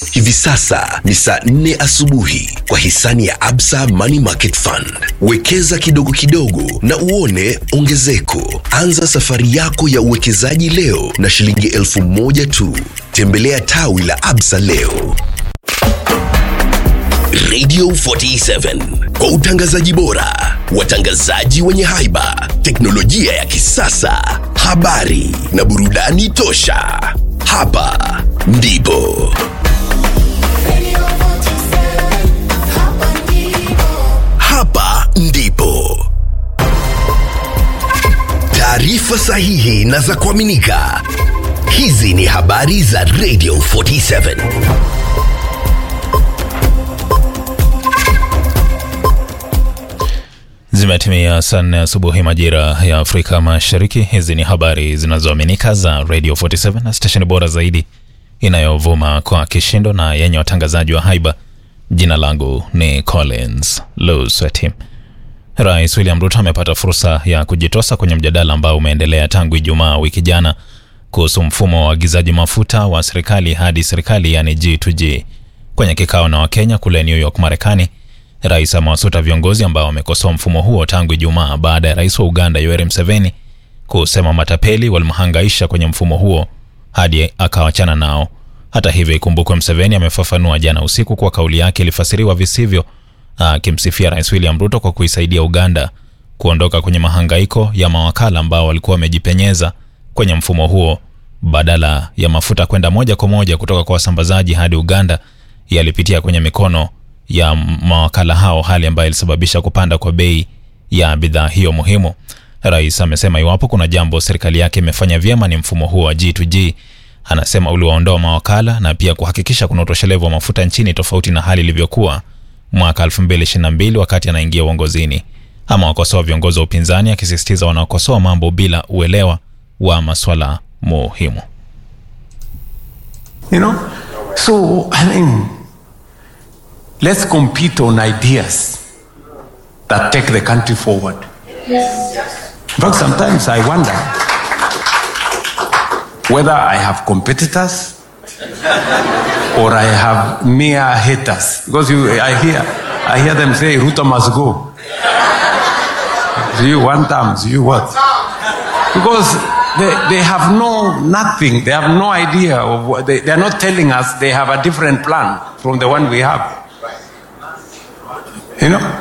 Hivi sasa ni saa 4 asubuhi kwa hisani ya Absa Money Market Fund. Wekeza kidogo kidogo na uone ongezeko. Anza safari yako ya uwekezaji leo na shilingi elfu moja tu. Tembelea tawi la Absa leo. Radio 47 kwa utangazaji bora, watangazaji wenye haiba, teknolojia ya kisasa, habari na burudani tosha. Hapa ndipo hapa ndipo taarifa sahihi na za kuaminika. Hizi ni habari za Radio 47. Zimetimia saa nne asubuhi majira ya Afrika Mashariki. Hizi ni habari zinazoaminika za Radio 47 na stesheni bora zaidi inayovuma kwa kishindo na yenye watangazaji wa haiba. Jina langu ni Collins Lusweti. Rais William Ruto amepata fursa ya kujitosa kwenye mjadala ambao umeendelea tangu Ijumaa wiki jana kuhusu mfumo wa uagizaji mafuta wa serikali hadi serikali, yani G2G. Kwenye kikao na Wakenya kule New York, Marekani, Rais amewasuta viongozi ambao wamekosoa mfumo huo tangu Ijumaa baada ya rais wa Uganda Yoweri Museveni kusema matapeli walimhangaisha kwenye mfumo huo hadi akawachana nao. Hata hivyo, ikumbukwe Museveni amefafanua jana usiku kuwa kauli yake ilifasiriwa visivyo, akimsifia Rais William Ruto kwa kuisaidia Uganda kuondoka kwenye mahangaiko ya mawakala ambao walikuwa wamejipenyeza kwenye mfumo huo. Badala ya mafuta kwenda moja kwa moja kutoka kwa wasambazaji hadi Uganda, yalipitia kwenye mikono ya mawakala hao, hali ambayo ilisababisha kupanda kwa bei ya bidhaa hiyo muhimu. Rais amesema iwapo kuna jambo serikali yake imefanya vyema ni mfumo huo wa G2G. Anasema uliwaondoa mawakala na pia kuhakikisha kuna utoshelevu wa mafuta nchini, tofauti na hali ilivyokuwa mwaka 2022 wakati anaingia uongozini. Ama wakosoa viongozi wa upinzani, akisisitiza wanaokosoa mambo bila uelewa wa maswala muhimu. You know? So, I mean, let's compete on ideas that take the country forward. In fact, sometimes I wonder whether I have competitors or I have mere haters. Because you, I hear, I hear them say, Ruto must go. Do you one time? Do you what? Because they, they have no nothing. They have no idea of what they, they are not telling us they have a different plan from the one we have. You know?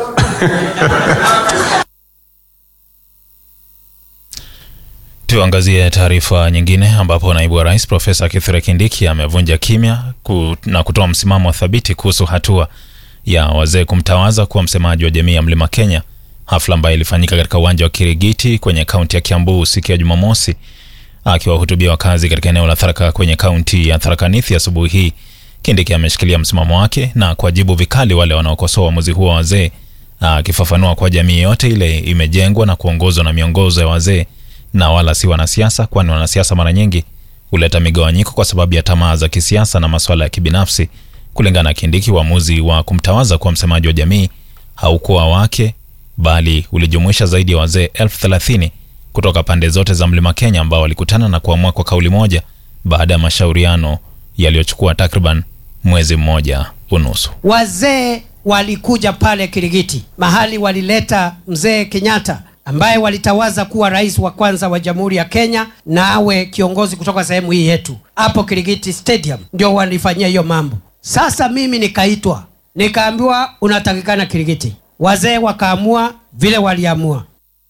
Tuangazie taarifa nyingine ambapo naibu wa rais Profesa Kithure Kindiki amevunja kimya ku, na kutoa msimamo thabiti kuhusu hatua ya wazee kumtawaza kuwa msemaji wa jamii ya Mlima Kenya, hafla ambayo ilifanyika katika uwanja wa Kirigiti kwenye kaunti ya Kiambu siku ya Jumamosi. Akiwahutubia wakazi katika eneo la Tharaka kwenye kaunti ya Tharaka Nithi asubuhi hii, Kindiki ameshikilia msimamo wake na kuwajibu vikali wale wanaokosoa uamuzi huo wa wazee, akifafanua kuwa jamii yote ile imejengwa na kuongozwa na miongozo ya wazee na wala si wanasiasa, kwani wanasiasa mara nyingi huleta migawanyiko kwa sababu ya tamaa za kisiasa na masuala ya kibinafsi. Kulingana na Kindiki, uamuzi wa kumtawaza kuwa msemaji wa jamii haukuwa wake, bali ulijumuisha zaidi ya wazee elfu thelathini kutoka pande zote za Mlima Kenya ambao walikutana na kuamua kwa kauli moja baada ya mashauriano yaliyochukua takriban mwezi mmoja unusu. Wazee walikuja pale Kirigiti, mahali walileta mzee Kenyatta ambaye walitawaza kuwa rais wa kwanza wa Jamhuri ya Kenya na awe kiongozi kutoka sehemu hii yetu. Hapo Kirigiti Stadium ndio walifanyia hiyo mambo. Sasa mimi nikaitwa, nikaambiwa unatakikana Kirigiti. Wazee wakaamua vile waliamua.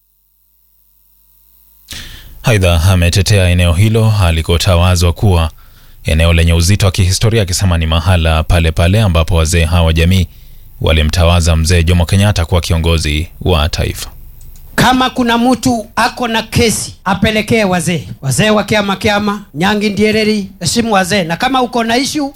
Aidha, ametetea eneo hilo alikotawazwa kuwa eneo lenye uzito wa kihistoria, akisema ni mahala pale pale ambapo wazee hawa jamii walimtawaza mzee Jomo Kenyatta kuwa kiongozi wa taifa. Kama kuna mtu ako na kesi apelekee wazee, wazee wa kiama kiama, Nyangi Ndiereri, heshimu wazee, na kama uko na ishu